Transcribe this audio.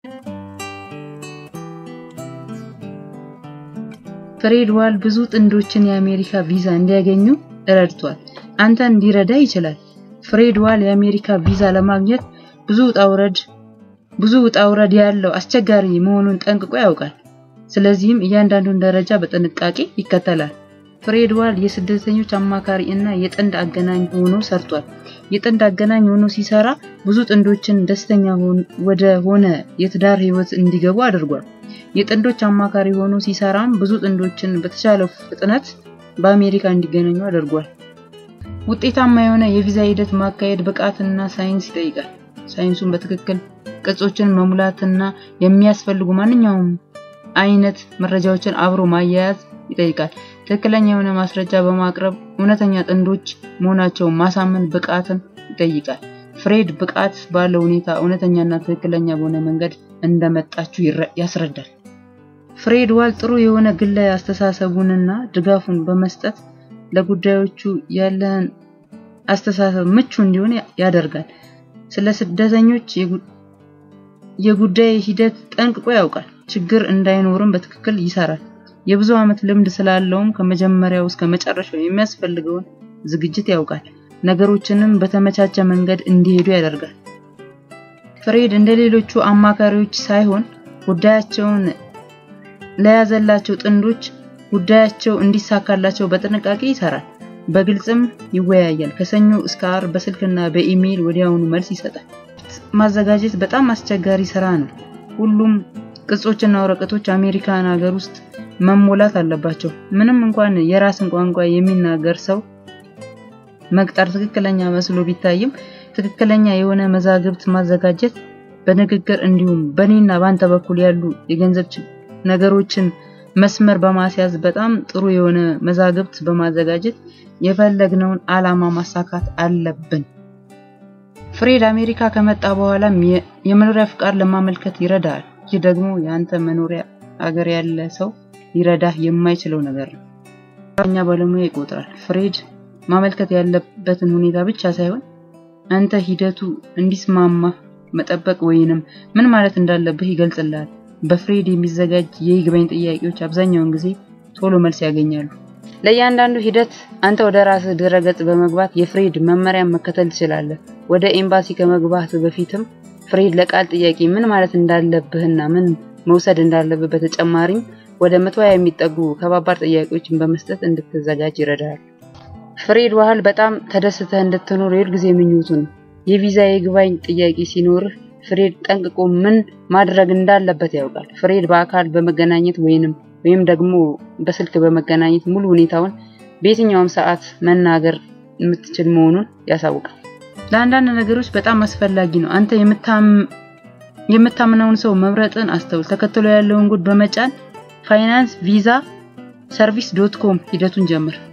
ፍሬድ ዋል ብዙ ጥንዶችን የአሜሪካ ቪዛ እንዲያገኙ ረድቷል። አንተን ሊረዳ ይችላል። ፍሬድ ዋል የአሜሪካ ቪዛ ለማግኘት ብዙ ውጣ ውረድ ብዙ ውጣ ውረድ ያለው አስቸጋሪ መሆኑን ጠንቅቆ ያውቃል። ስለዚህም እያንዳንዱን ደረጃ በጥንቃቄ ይከተላል። ፍሬድ ዋል የስደተኞች አማካሪ እና የጥንድ አገናኝ ሆኖ ሰርቷል። የጥንድ አገናኝ ሆኖ ሲሰራ ብዙ ጥንዶችን ደስተኛ ወደ ሆነ የትዳር ህይወት እንዲገቡ አድርጓል። የጥንዶች አማካሪ ሆኖ ሲሰራም ብዙ ጥንዶችን በተቻለ ፍጥነት በአሜሪካ እንዲገናኙ አድርጓል። ውጤታማ የሆነ የቪዛ ሂደት ማካሄድ ብቃትና ሳይንስ ይጠይቃል። ሳይንሱን በትክክል ቅጾችን መሙላትና የሚያስፈልጉ ማንኛውም አይነት መረጃዎችን አብሮ ማያያዝ ይጠይቃል። ትክክለኛ የሆነ ማስረጃ በማቅረብ እውነተኛ ጥንዶች መሆናቸውን ማሳመን ብቃትን ይጠይቃል። ፍሬድ ብቃት ባለው ሁኔታ እውነተኛና ትክክለኛ በሆነ መንገድ እንደመጣችሁ ያስረዳል። ፍሬድ ዋል ጥሩ የሆነ ግላዊ አስተሳሰቡንና ድጋፉን በመስጠት ለጉዳዮቹ ያለን አስተሳሰብ ምቹ እንዲሆን ያደርጋል። ስለ ስደተኞች የጉዳይ ሂደት ጠንቅቆ ያውቃል። ችግር እንዳይኖርም በትክክል ይሰራል። የብዙ ዓመት ልምድ ስላለውም ከመጀመሪያው እስከ መጨረሻው የሚያስፈልገውን ዝግጅት ያውቃል። ነገሮችንም በተመቻቸ መንገድ እንዲሄዱ ያደርጋል። ፍሬድ እንደ ሌሎቹ አማካሪዎች ሳይሆን ጉዳያቸውን ለያዘላቸው ጥንዶች ጉዳያቸው እንዲሳካላቸው በጥንቃቄ ይሰራል። በግልጽም ይወያያል። ከሰኞ እስከ ዓርብ በስልክና በኢሜይል ወዲያውኑ መልስ ይሰጣል። ማዘጋጀት በጣም አስቸጋሪ ስራ ነው። ሁሉም ቅጾችና ወረቀቶች አሜሪካን ሀገር ውስጥ መሞላት አለባቸው። ምንም እንኳን የራስን ቋንቋ የሚናገር ሰው መቅጠር ትክክለኛ መስሎ ቢታይም ትክክለኛ የሆነ መዛግብት ማዘጋጀት በንግግር እንዲሁም በኔና ባንተ በኩል ያሉ የገንዘብ ነገሮችን መስመር በማስያዝ በጣም ጥሩ የሆነ መዛግብት በማዘጋጀት የፈለግነውን ዓላማ ማሳካት አለብን። ፍሬድ አሜሪካ ከመጣ በኋላም የመኖሪያ ፍቃድ ለማመልከት ይረዳል። ይህ ደግሞ የአንተ መኖሪያ አገር ያለ ሰው ሊረዳህ የማይችለው ነገር ነው። ኛ ባለሙያ ይቆጥራል። ፍሬድ ማመልከት ያለበትን ሁኔታ ብቻ ሳይሆን አንተ ሂደቱ እንዲስማማ መጠበቅ ወይንም ምን ማለት እንዳለብህ ይገልጽልሃል። በፍሬድ የሚዘጋጅ የይግባኝ ጥያቄዎች አብዛኛውን ጊዜ ቶሎ መልስ ያገኛሉ። ለእያንዳንዱ ሂደት አንተ ወደ ራስህ ድረገጽ በመግባት የፍሬድ መመሪያን መከተል ትችላለህ። ወደ ኤምባሲ ከመግባት በፊትም ፍሬድ ለቃል ጥያቄ ምን ማለት እንዳለብህና ምን መውሰድ እንዳለብህ በተጨማሪም ወደ መቶ የሚጠጉ ከባባድ ጥያቄዎችን በመስጠት እንድትዘጋጅ ይረዳል። ፍሬድ ዋህል በጣም ተደስተህ እንድትኖር የሁል ጊዜ ምኞቱ ነው። የቪዛ የይግባኝ ጥያቄ ሲኖርህ ፍሬድ ጠንቅቆ ምን ማድረግ እንዳለበት ያውቃል። ፍሬድ በአካል በመገናኘት ወይንም ወይም ደግሞ በስልክ በመገናኘት ሙሉ ሁኔታውን በየትኛውም ሰዓት መናገር የምትችል መሆኑን ያሳውቃል። ለአንዳንድ ነገሮች በጣም አስፈላጊ ነው። አንተ የምታምነውን ሰው መምረጥን አስተውል። ተከትሎ ያለውን ጉድ በመጫን ፋይናንስ ቪዛ ሰርቪስ ዶት ኮም ሂደቱን ጀምር።